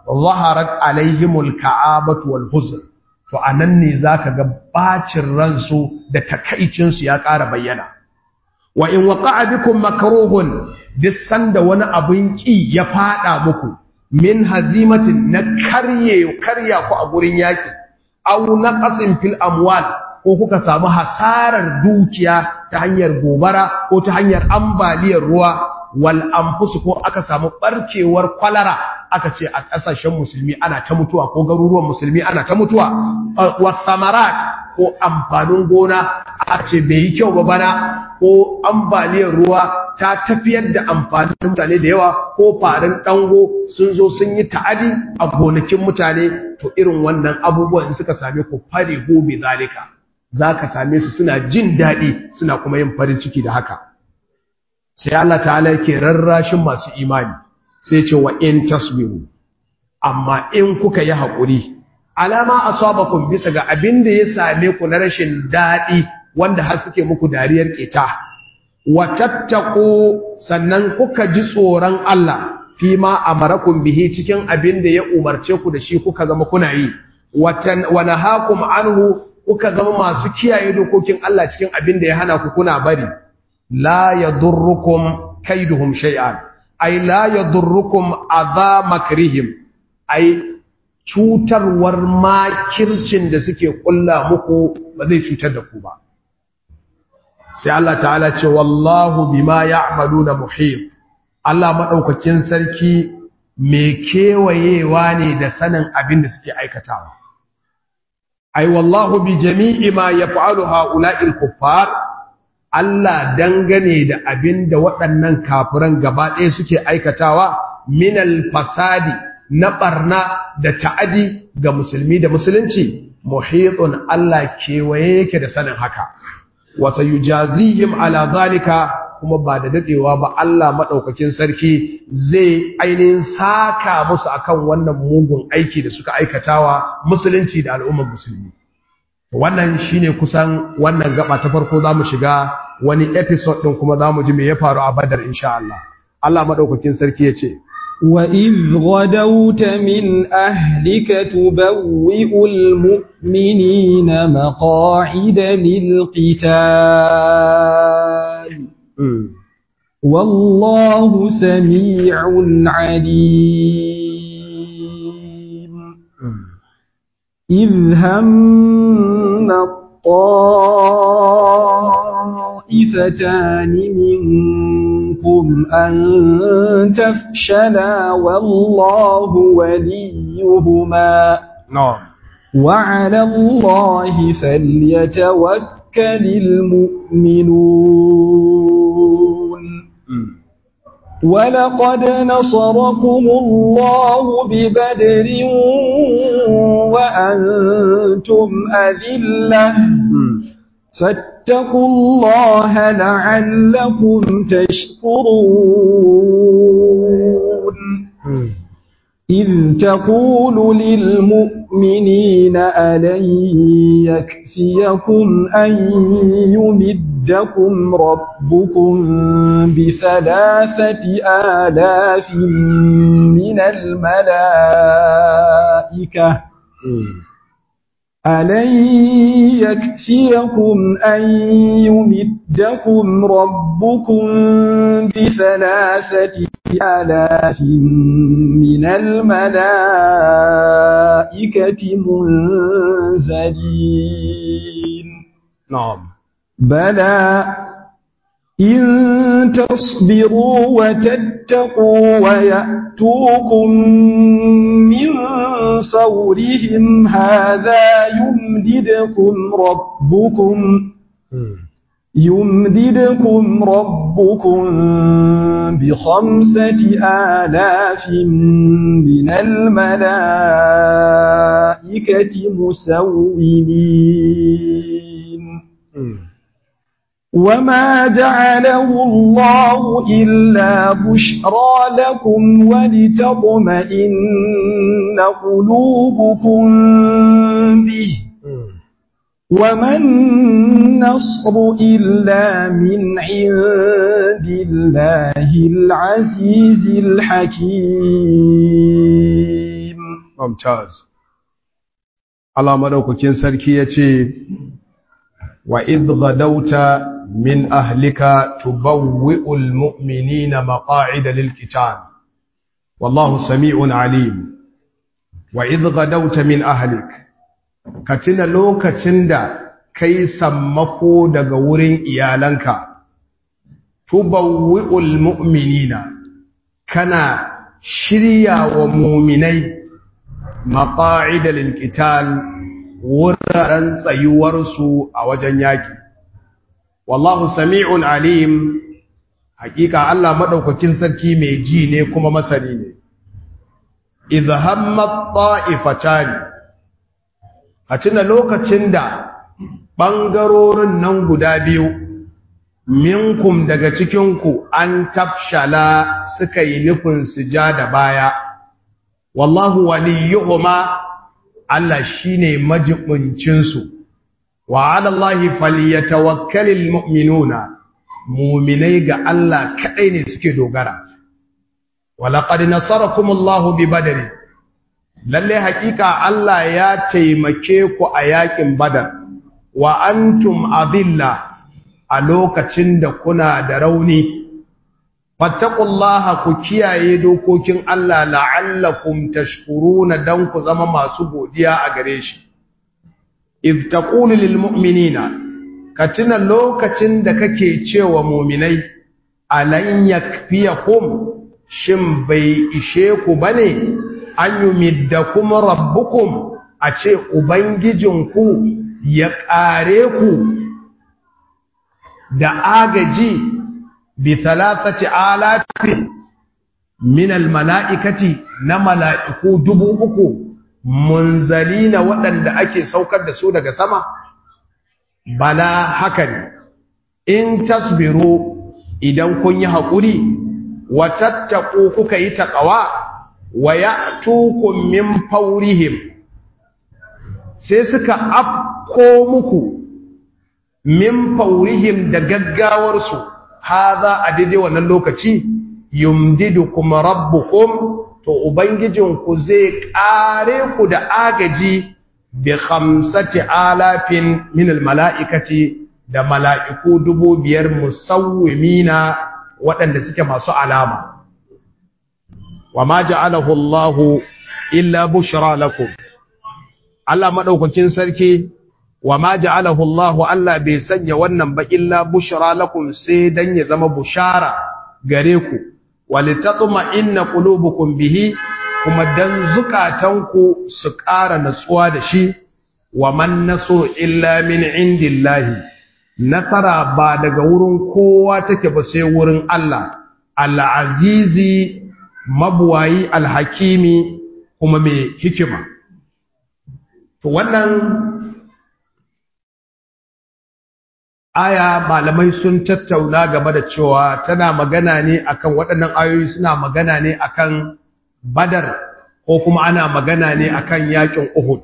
zaharat alaihimul ka'abatu wal huzn to anan ne zaka ga bacin ransu da takaicin su ya ƙara bayyana wa in waqa'a bikum makruhun duk sanda wani abin ki ya fada muku min hazimatin na karye karya ku a gurin yaki aw naqasin fil amwal ko kuka samu hasarar dukiya ta hanyar gobara ko ta hanyar ambaliyar ruwa wal anfus ko aka samu barkewar kwalara aka ce a kasashen musulmi ana ta mutuwa ko garuruwan musulmi ana ta mutuwa wa samarat ko amfanin gona aka ce bai yi kyau ba bana ko ambaliyar ruwa ta tafiyar da amfanin mutane da yawa ko farin dango sun zo sun yi ta'adi a gonakin mutane to irin wannan abubuwan suka same ku farihu bi zalika zaka same su suna jin daɗi suna kuma yin farin ciki da haka sai Allah ta'ala yake rarrashin masu imani sai ce wa in tasbiru amma in kuka yi haƙuri alama asabakum bisa ga abin da ya same ku na rashin daɗi wanda har suke muku dariyar keta wa tattaqu sannan kuka ji tsoron Allah fi ma amarakum bihi cikin abin da ya umarce ku da shi kuka zama kuna yi wa nahakum anhu kuka zama masu kiyaye dokokin Allah cikin abin da ya hana ku kuna bari la yadurrukum kaiduhum shay'an ay la yadurrukum adha makrihim ay cutarwar makircin da suke kulla muku ba zai cutar da ku ba sai Allah ta'ala ce wallahu bima ya'maluna muhit Allah madaukakin sarki mai kewayewa ne da sanin abin da suke aikatawa ai wallahu bi jami'i ma yaf'alu ha'ula'il kuffar Allah dangane da abin da waɗannan kafiran gaba ɗaya suke aikatawa minal fasadi na ɓarna da ta'adi ga musulmi da musulunci muhitun Allah kewaye yake da sanin haka wasa yujazihim ala zalika kuma ba da dadewa ba Allah madaukakin sarki zai ainihin saka musu akan wannan mugun aiki da suka aikatawa musulunci da al'ummar musulmi wannan shine kusan wannan gaba ta farko zamu shiga wani episode din kuma zamu ji me ya faru a Badar insha Allah Allah madaukakin sarki yace وَإِذْ غَدَوْتَ مِنْ أَهْلِكَ تُبَوِّئُ الْمُؤْمِنِينَ مَقَاعِدَ لِلْقِتَالِ وَاللَّهُ سَمِيعٌ عَلِيمٌ إِذْ هَمَّ الطَّائِفَتَانِ مِنكُمْ أَن تَفْشَلَا وَاللَّهُ وَلِيُّهُمَا نعم وَعَلَى اللَّهِ فَلْيَتَوَكَّلِ الْمُؤْمِنُونَ وَلَقَدْ نَصَرَكُمُ اللَّهُ بِبَدْرٍ وَأَنتُمْ أَذِلَّةٌ فاتقوا الله لعلكم تشكرون إذ تقول للمؤمنين ألن يكفيكم أن يمدكم ربكم بثلاثة آلاف من الملائكة ألن يكفيكم أن يمدكم ربكم بثلاثة آلاف من الملائكة منزلين نعم بلى إن تصبروا وتتقوا ويأتوكم من فورهم هذا يمددكم ربكم يمددكم ربكم بخمسة آلاف من الملائكة مسومين وما جعله الله إلا بشرى لكم ولتطمئن قلوبكم به وما النصر إلا من عند الله العزيز الحكيم mumtaz Allah madaukakin sarki yace wa idh ghadawta min ahlika tubawwi'ul mu'minina maqa'ida lil qital wallahu sami'un alim wa idh ghadawta min ahlik katina lokacin da kai sammako daga wurin iyalanka tubawwi'ul mu'minina kana shirya wa mu'minai maqa'ida lil qital wuraren tsayuwarsu a wajen yaki wallahu sami'un alim hakika Allah madaukakin sarki mai ji ne kuma masani ne idh hammat ta'ifatani a tuna lokacin da ɓangarorin nan guda biyu minkum daga cikinku an tafshala suka yi nufin su ja da baya wallahu waliyuhuma Allah shine majibuncinsu wa ala Allahi falyatawakkalul mu'minuna mu'minai ga Allah kadai ne suke dogara walaqad nasarakumullahu bi badri lalle hakika Allah ya taimake ku a yakin badar wa antum adilla a lokacin da kuna da rauni fattaqullaha ku kiyaye dokokin Allah la'allakum tashkuruna dan ku zama masu godiya a gare shi if taqulu lil mu'minina katina lokacin da kake cewa mu'minai alan yakfiyakum shin bai ishe ku bane an yumiddakum rabbukum a ce ubangijinku ya ƙare ku da agaji bi thalathati alafin min almala'ikati na mala'iku dubu uku munzalina waɗanda ake saukar da su daga sama bala haka ne in tasbiru idan kun yi haƙuri wa tattaku kuka yi taƙawa wa ya'tukum min faurihim sai suka afko muku min faurihim da gaggawarsu haza a daidai wannan lokaci yumdidukum rabbukum to ubangijinku zai kare ku da agaji bi khamsati alafin min almalaikati da mala'iku dubu biyar musawwimina waɗanda suke masu alama wa ma ja'alahu Allahu illa bushra lakum Allah madaukakin sarki wa ma ja'alahu Allah Allah bai sanya wannan ba illa bushra lakum sai dan ya zama bushara gare ku walitatma inna qulubukum bihi kuma dan zukatanku su ƙara natsuwa da shi wa man nasu illa min indillahi nasara ba daga wurin kowa take ba sai wurin Allah al-azizi mabuwayi al-hakimi kuma mai hikima to wannan aya malamai sun tattauna game da cewa tana magana ne akan waɗannan ayoyi suna magana ne akan badar ko kuma ana magana ne akan yakin uhud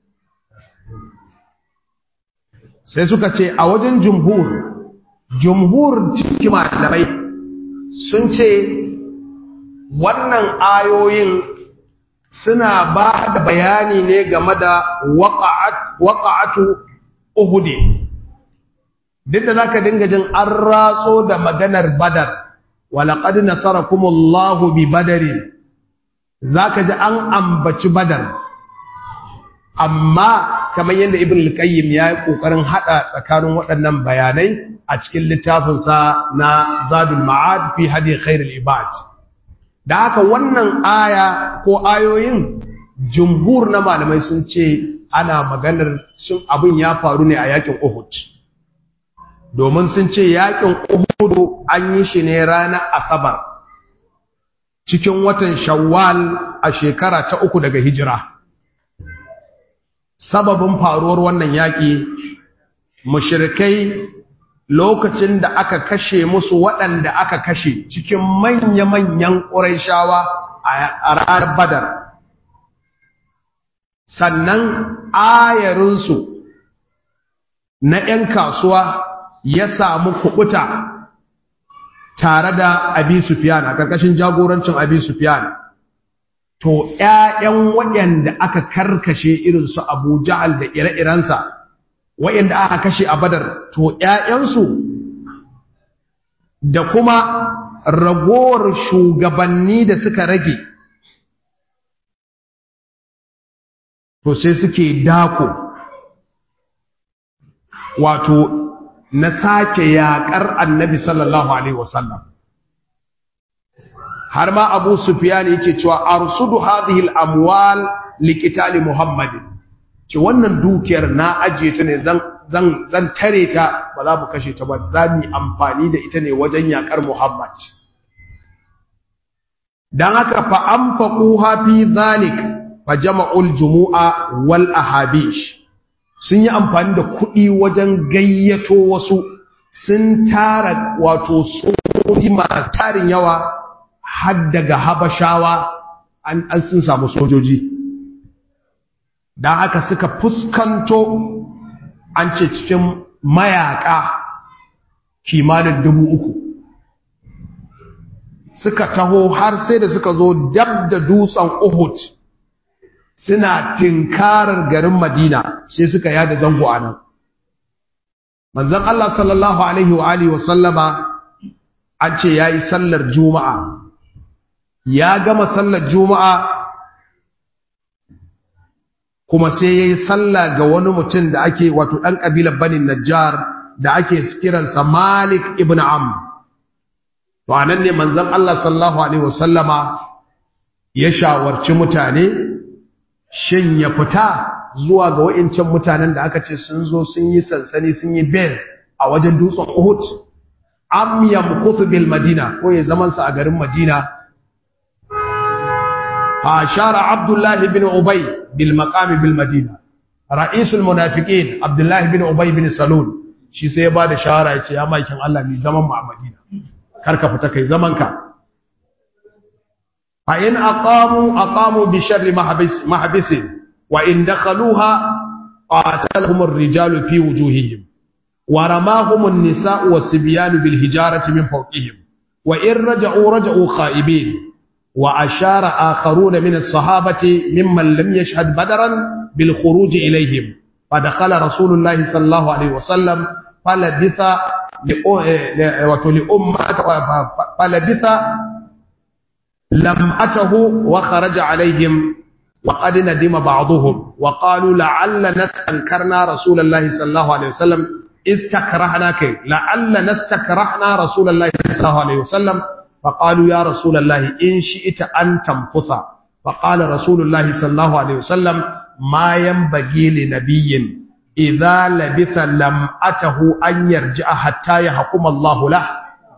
sai suka ce a wajen jumhur jumhur cikin malamai sun ce wannan ayoyin suna ba da bayani ne game da waƙa'atu uhudi duk da zaka dinga jin an ratso da maganar badar walaqad nasarakumullahu bi badarin zaka ji an ambaci badar amma kamar yadda ibn al-qayyim ya yi kokarin hada tsakanin waɗannan bayanai a cikin littafinsa na zadul ma'ad fi hadi khairul ibad da haka wannan aya ko ayoyin jumhur na malamai sun ce ana maganar sun abin ya faru ne a yakin Uhud domin sun ce yakin Uhud an yi shi ne ranar Asabar cikin watan Shawwal a shekara ta uku daga hijira sababin faruwar wannan yaƙi mushrikai lokacin da aka kashe musu waɗanda aka kashe cikin manya-manyan ƙuraishawa a ranar badar sannan ayarinsu na ‘yan kasuwa ya samu kubuta tare da abi sufiyan a ƙarƙashin jagorancin abi sufiyan to ƴaƴan waɗanda aka karkashe irin su Abu Ja'al da ire-irensa waɗanda aka kashe a Badar to ƴaƴansu da kuma ragowar shugabanni da suka rage to sai suke dako wato na sake yaƙar annabi sallallahu alaihi wasallam har ma abu sufyan yake cewa arsudu hadhihi al-amwal liqitali muhammadin ce wannan dukiyar na ajiye ta ne zan zan zan tare ta ba za mu kashe ta ba za mu amfani da ita ne wajen yakar muhammad dan haka fa anfaquha fi zalik fa jama'ul jumu'a wal ahabish sun yi amfani da kuɗi wajen gayyato wasu sun tara wato sojoji masu tarin yawa har daga habashawa an sun samu sojoji don haka suka fuskanto an ce cikin mayaka kimanin dubu uku suka taho har sai da suka zo dab da dutsen uhud suna tinkarar garin madina sai suka yada zango a nan manzon Allah sallallahu alaihi wa alihi wa sallama an ce yayi sallar juma'a ya gama sallar juma'a kuma sai yayi sallah ga wani mutum da ake wato dan kabilar Bani Najjar da ake kiransa Malik ibn Amr to anan ne manzon Allah sallallahu alaihi wa sallama ya shawarci mutane shin ya fita zuwa ga wa'incan mutanen da aka ce sun zo sun yi sansani sun yi base a wajen dutsen Uhud am yamkuthu bil Madina ko ya zaman sa a garin Madina fa ashara Abdullah ibn Ubay bil maqam bil Madina ra'isul munafiqin Abdullah ibn Ubay ibn Salul shi sai ya bada shawara ya ce ya makin Allah ni zaman mu a Madina karka fita kai zaman ka fa in aqamu aqamu bi sharri mahbis mahbisin wa in dakhaluha qatalahum ar-rijalu fi wujuhihim ورماهم النساء والصبيان بالهجارة من فوقهم وإن رجعوا رجعوا خائبين وأشار آخرون من الصحابة ممن لم يشهد بدرا بالخروج إليهم فدخل رسول الله صلى الله عليه وسلم فلبث لأمة فلبث لمأته وخرج عليهم وقد ندم بعضهم وقالوا لعلنا استنكرنا رسول الله صلى الله عليه وسلم استكرهنا كي لعلنا استكرهنا رسول الله صلى الله عليه وسلم فقالوا يا رسول الله إن شئت أن تمكث فقال رسول الله صلى الله عليه وسلم ما ينبغي لنبي إذا لبث لم أته أن يرجع حتى يحكم الله له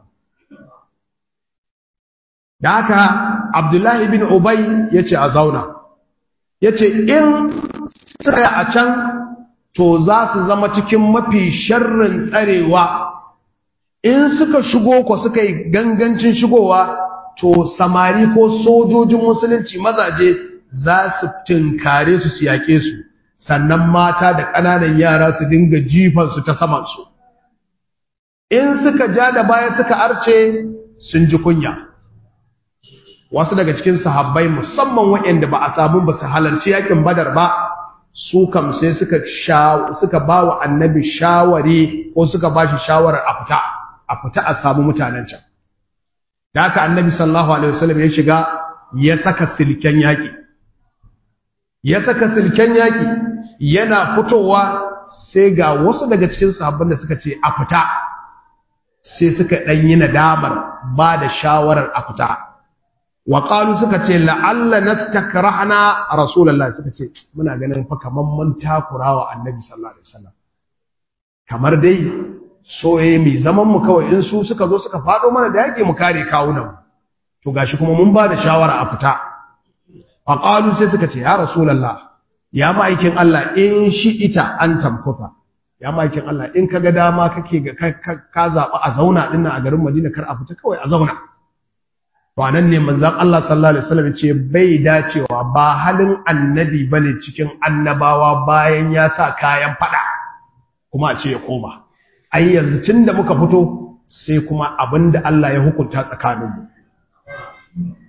دعك عبد الله بن أبي يتي أزونا يتي إن سرع أچان to za su zama cikin mafi sharrin tsarewa in suka shigo ko suka yi gangancin shigowa to samari ko sojojin musulunci mazaje za su tinkare su su yake su sannan mata da ƙananan yara su dinga jifansu ta samansu in suka ja da baya suka arce sun ji kunya wasu daga cikin sahabbai musamman waɗanda ba a samu ba su halarci yakin badar ba su kam sai suka suka ba wa annabi shawari ko suka ba shi shawarar a fita a fita a samu mutanen can da haka annabi sallallahu alaihi wasallam ya shiga ya saka silken yaki ya saka silken yaki yana fitowa sai ga wasu daga cikin sahabban da suka ce a fita sai suka dan yi nadamar ba da shawarar a fita wa qalu suka ce la'alla nastakrahna rasulullahi suka ce muna ganin fa kaman mun takurawa annabi sallallahu alaihi wasallam kamar dai soye mai zaman mu kawai in su suka zo suka fado mana da yake mu kare kawunan to gashi kuma mun ba da shawara a fita fa qalu sai suka ce ya rasulullah ya ma'aikin Allah in shi ita an tamkusa ya ma'aikin Allah in kaga dama kake ga ka zaba a zauna dinnan a garin Madina kar a fita kawai a zauna to anan ne manzon Allah sallallahu alaihi wasallam ce bai dacewa ba halin annabi bane cikin annabawa bayan ya sa kayan fada kuma a ce ya koma ai yanzu tunda muka fito sai kuma abinda Allah ya hukunta tsakaninmu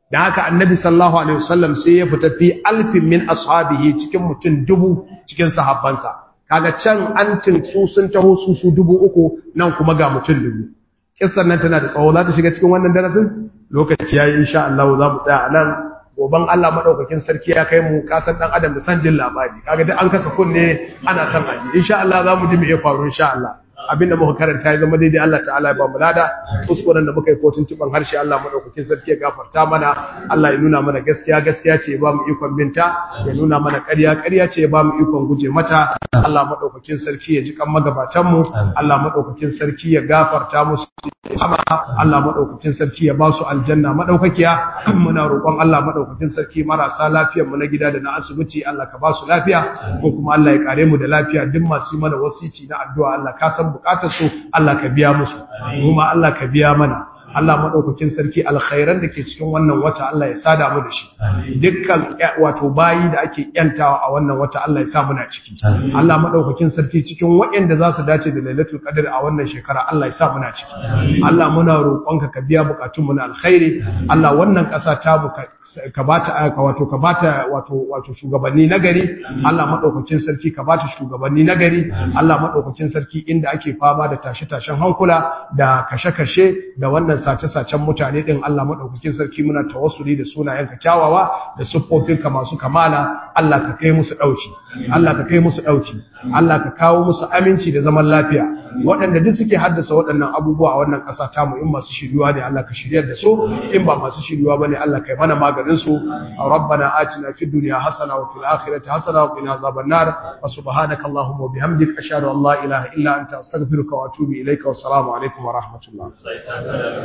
da haka annabi sallallahu alaihi wasallam sai ya fita fi alfin min ashabihi cikin mutum dubu cikin sahabbansa kaga can an su sun taho su su dubu uku nan kuma ga mutum dubu kissan nan tana da tsawo za ta shiga cikin wannan darasin lokaci yayi insha Allah za mu tsaya a nan goban Allah madaukakin sarki ya kai mu kasan dan adam da san jin labari kaga duk an kasa kunne ana san aji insha Allah za mu ji me ya faru insha Allah abinda muka karanta ya zama daidai Allah ta'ala ya ba mu lada kuskuren da muka yi ko tuntuban harshe Allah madaukakin sarki ya gafarta mana Allah ya nuna mana gaskiya gaskiya ce ya ba mu ikon binta ya nuna mana ƙarya ƙarya ce ya ba mu ikon guje mata Allah madaukakin sarki ya ji kan magabatan mu Allah madaukakin sarki ya gafarta musu Allah madaukakin sarki ya ba su aljanna madaukakiya muna roƙon Allah madaukakin sarki marasa lafiyar mu na gida da na asibiti Allah ka ba su lafiya ko kuma Allah ya kare mu da lafiya duk masu yi mana wasici na addu'a Allah ka san bukatar su Allah ka biya musu kuma Allah ka biya mana Allah madaukakin sarki alkhairan da ke cikin wannan wata Allah ya sada mu da shi dukkan wato bayi da ake yantawa a wannan wata Allah ya sa muna ciki Allah madaukakin sarki cikin waɗanda za su dace da Lailatul Qadr a wannan shekara Allah ya sa muna ciki Allah muna roƙonka ka biya bukatun mu na alkhairi Allah wannan ƙasa ta mu ka bata ka wato ka bata wato wato shugabanni nagari Allah madaukakin sarki ka bata shugabanni nagari Allah madaukakin sarki inda ake fama da tashe-tashen hankula da kashe-kashe da wannan sace-sacen mutane din Allah madaukakin sarki muna tawassuli da sunayenka kyawawa da siffofinka masu kamala Allah ka kai musu dauki Allah ka kai musu dauki Allah ka kawo musu aminci da zaman lafiya waɗanda duk suke haddasa waɗannan abubuwa a wannan ƙasa ta mu in masu shiryuwa ne Allah ka shiryar da su in ba masu shiryuwa bane Allah kai mana maganin su rabbana atina fid dunya hasana wa fil akhirati hasana wa qina azaban nar wa subhanaka allahumma wa bihamdika ashhadu an la ilaha illa anta astaghfiruka wa atubu ilayka wa assalamu alaikum wa rahmatullah